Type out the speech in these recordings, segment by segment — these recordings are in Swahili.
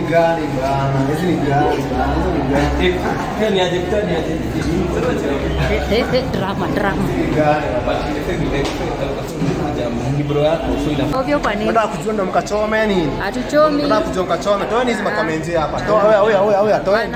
gani bana? Hizi ni gani bana? Hizi ni gani? Hiyo ni aje kutani aje? Eh, eh, eh, drama drama Ni gani? Ni bro yako so ina ovyo kwa nini Nataka kujua ndo mkachome nini? hatuchomi Nataka kujua mkachome. Toeni hizi makomenti hapa. Toa wewe wewe wewe wewe toeni.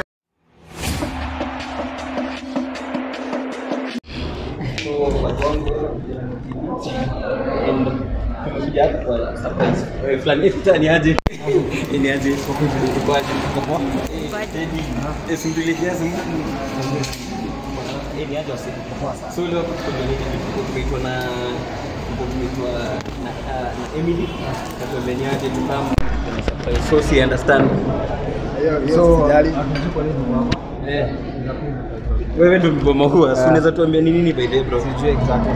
fulani kutani aje? Ni aje? Kwa kwa Eh, simtulikia simu. Eh, ni aje wasi. So leo tumeitwa na tumeitwa na ah, na Emily. Katuambia aje tukamu. So si understand. So sijali. Eh. Wewe ndio mboma huwa, si unaweza tuambia ni nini by the way bro? Sijui exactly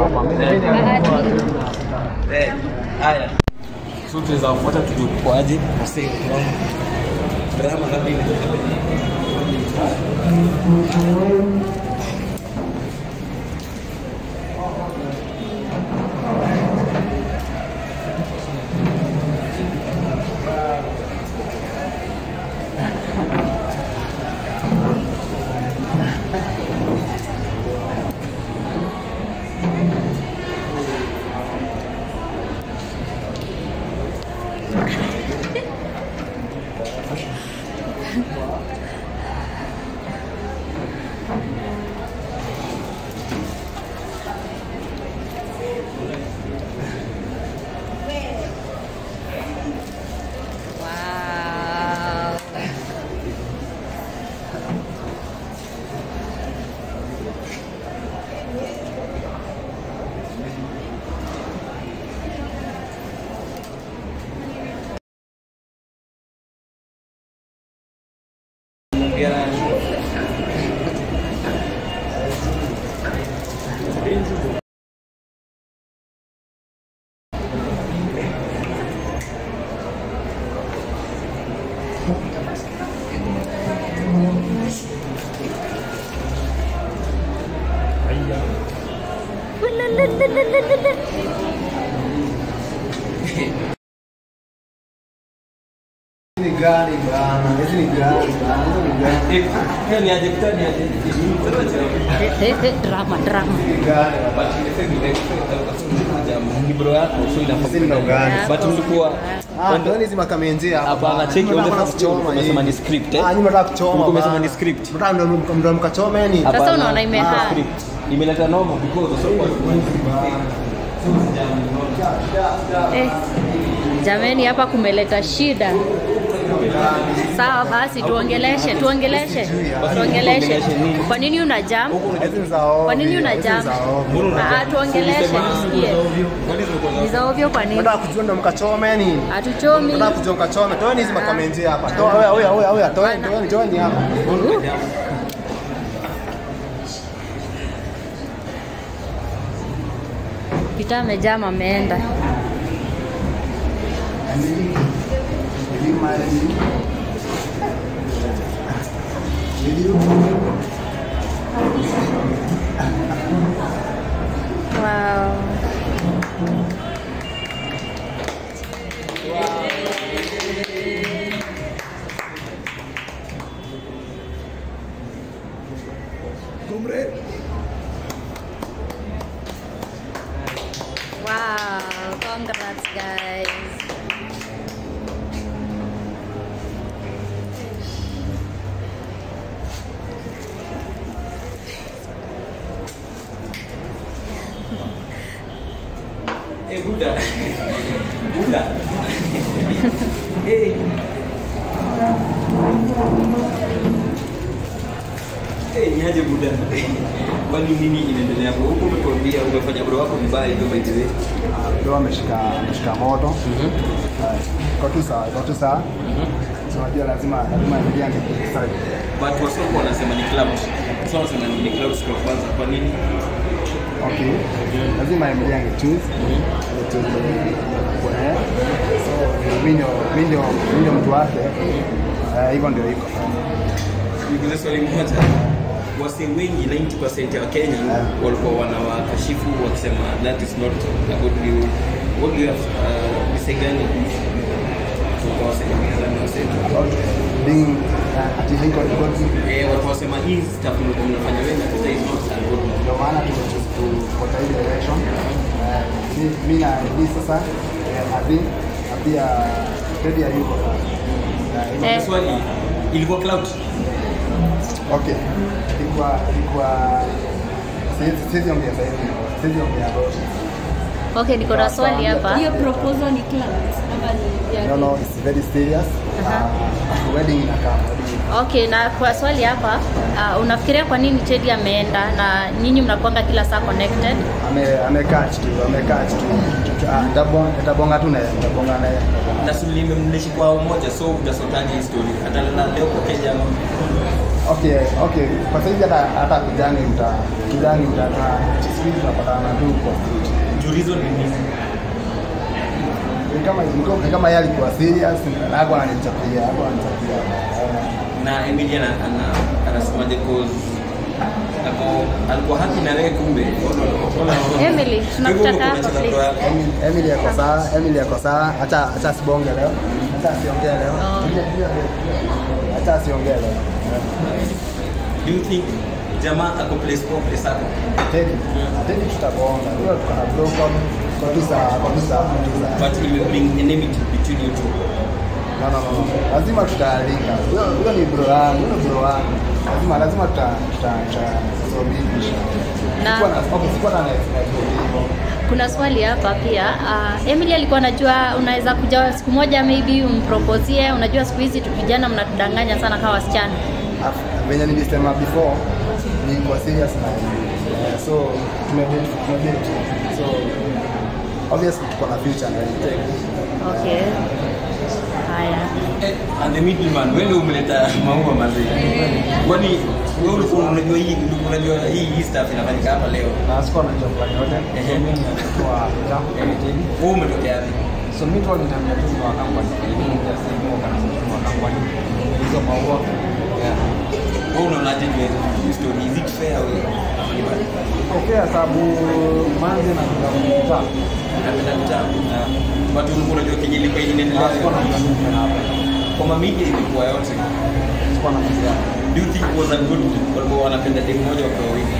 Eh, haya. So tunaweza kufuata tujue kwa aje wasee drama ngapi ni wow Hizi ni gani bana? Hizi ni gani bana? Hizi ni gani? Eh, hiyo ni aje kutani aje? Eh, eh, eh, drama drama Ni gani? Ni bro yako so Hizi inafaa. ndo gani? But mlikuwa Ah, toeni hizi makomenti hapa. Hapana, cheki, Mnataka unataka kuchoma umesema nyinyi. ni script, eh? Ah, nyinyi mnataka kuchoma. Ulikuwa umesema bana. ni script. Mnataka ndo ndo mkachome nini? Sasa Hapana, unaona imehaa. script. Imeleta noma because so eh, jameni hapa kumeleta shida sawa basi tuongeleshe tuongeleshe tuongeleshe kwa nini una jam Hizi ni za ovyo. kwa nini una Hizi ni jam za ovyo. Ah, tuongeleshe tusikie ni za ovyo kwa nini Nataka kujua ndo mkachome nini? hatuchomi Nataka kujua mkachome. Toeni hizi makomenti hapa. Toa wewe wewe wewe wewe toeni toeni toeni hapa. Peter amejaa ameenda wow. Wow, congrats guys. Eh, Buddha. Buddha. Eh. Eh, ni aje Buddha? Kwani nini inaendelea hapo? Huko umetuambia umefanya bro wako vibaya hivyo by the way. Ndio ameshika ameshika moto. Eh, Kwa tu sawa, kwa tu sawa. So unajua lazima lazima ingia side. But wasoko wanasema ni club. So wanasema ni club siku ya kwanza. Kwa nini? Okay. Lazima Emilia angechoose. Angechoose kwa yeye. So mimi ndio mimi ndio mimi ndio mtu wake. Eh, hivyo ndio iko. Nikuulize swali moja. Wasee wengi 90% ya Wakenya walikuwa wanawakashifu wakisema that is not a good view. What do you have uh, say gani? kwa wasema wasema about being uh, at illegal algorithm. eh watu wasema hii stuff mlikuwa mnafanya wewe na sasa is not algorithm Ndio maana tumechoose kufuata hii direction. Eh, mi- mi na hii sasa eh, Adhi na pia Teddy hayuko sasa. Eh, Eh. swali ilikuwa cloud Okay. Ilikuwa ilikuwa siwezi siwezi ongea sasa hivi. Siwezi ongea yote. Okay, niko na swali hapa. hiyo proposal ni cloud ama ni ya No, no, it's very serious. Aha. Uh, wedding inakaa. Wedding. Okay, na kwa swali hapa, uh, unafikiria kwa nini Teddy ameenda na nyinyi mnakuanga kila saa connected? Ame amekaa tu, amekaa tu. Ah, Nitabonga nitabonga tu naye, nitabonga naye. na sulimbe mnaishi kwa umoja so utasotaje hii story atalala leo kwa Kenya ama Okay, okay. Kwa sasa hivi hata hata kijani mta kijani mta na siku hizi tunapatana tu kwa street. juu reason ni nini Ni kama ni kama yeye alikuwa serious na hapo ananichapia, hapo ananichapia. na Emilia ana ana- anasemaje cause ako alikuwa happy na wewe kumbe Emily, tunakutaka hapa please. Emily Emily yako sawa, Emily yako sawa. Acha acha asibonge leo. Acha asiongee leo. Oh. Acha asiongee leo. do you think jamaa ako place kwa place ako Teddy, Teddy tutabonga. Hiyo tuko na blow up kabisa kabisa kabisa. but it will bring enmity between you two No, no, no. Lazima tutalinga. Huyo huyo ni bro wangu, huyo bro wangu. Lazima lazima tuta tuta tutasuluhisha. Na- Sikuwa na okay, sikuwa na expect hivyo. Kuna swali hapa pia. Uh, Emily alikuwa anajua unaweza kuja siku moja maybe umpropozie. Unajua siku hizi tu vijana mnatudanganya sana kama wasichana. Af- Venye nilisema before ni kwa serious na yeah, so tumedate tumedate. So obviously tuko na future na yeye. Okay. Haya. Eh, and the middleman wewe ndio umeleta maua mazee kwani wewe ulikuwa unajua hii ulikuwa unajua hii hii stuff inafanyika hapa leo Na sikuwa najua plan yote. Ehe. So mimi nilikuwa jambo kama Teddy. wewe umetokea wapi So mimi tu nitaambia tu kwa kampani ili just say kwa organization wa kampani. Hizo maua. Yeah. wewe unaonaje juu ya hii story is it fair wewe ama ni bad Okay, sababu manzi na kuta napenda mtaa watu ulikuwa unajua kenye ilikuwa inaendelea kwa mammedia ilikuwa yote do you think it was a good walikuwa wanapenda demu moja kwa wawili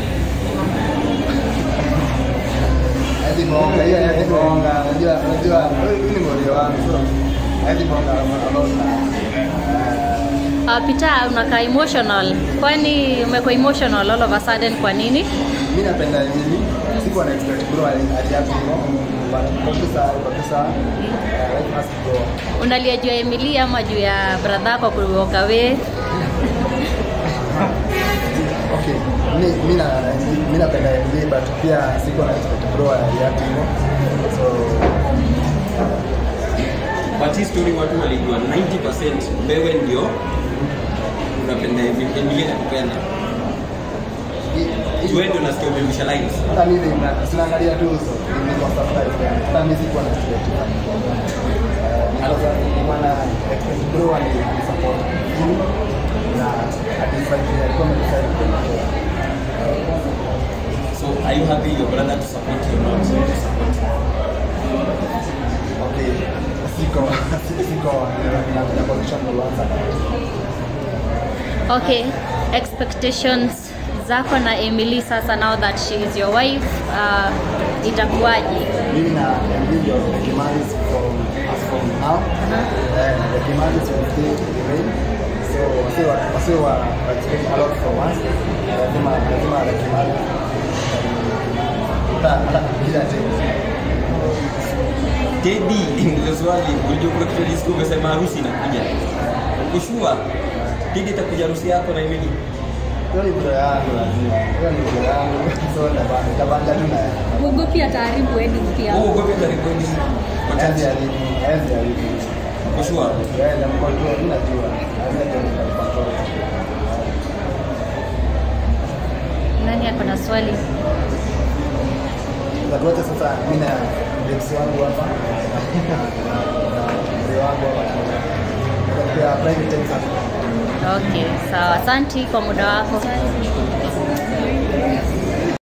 Hadi bonga, hiyo hadi bonga. Unajua, unajua, huyu ni mmoja wangu. So, hadi bonga alona. Uh, Peter unakaa emotional. Kwani umekuwa emotional all of a sudden kwa nini? Mimi napenda Emily. Sikuwa na expect bro aliacha hivyo. But kabisa, kabisa. Life must go. Unalia juu ya Emily ama juu ya brother yako kuoka we? Okay. Mimi mimi na mimi napenda Emily but pia sikuwa na expect bro aliacha hivyo. So, but hii story watu walijua 90% wewe ndio unapenda Emilia nakupenda hii- hii- wewe ndio nasikia umerusha lines hata mimi na- sinaangalia tu uso niko surprised yani. hata mimi sikuwa na expect maana expect bro ani support na atifaidi alikuwa amedecide kunitoa so are you happy your brother to support you or not to support okay siko siko na na position kuanza Okay, expectations zako na Emily sasa now that she is your wife uh, itakuwaje? mimi na Emily ndio the Kimaris from as from now and the Kimaris will still remain so wasiwe wasiwe wa wa expect a lot from us lazima lazima the Kimaris hata hata bila tena Teddy ndio swali unajua kuna kitu nilisikia umesema harusi inakuja kushua Teddy itakuja harusi yako na Emily hiyo ni bro yangu lazima hiyo ni bro yangu so tabanda tabanda tu na yeye uogopi ataharibu wedding pia wewe ugope karibuni Haezi wachache haribu, haezi haribu. kushua Yeye ndio mkontrol, mimi najua. Haezi ndio mkontrol. Nani ako na swali? Tatuache sasa mimi na ex wangu hapa na mzee wangu hapa Kwa private time sasa. Okay, sawa. Asanti kwa muda wako.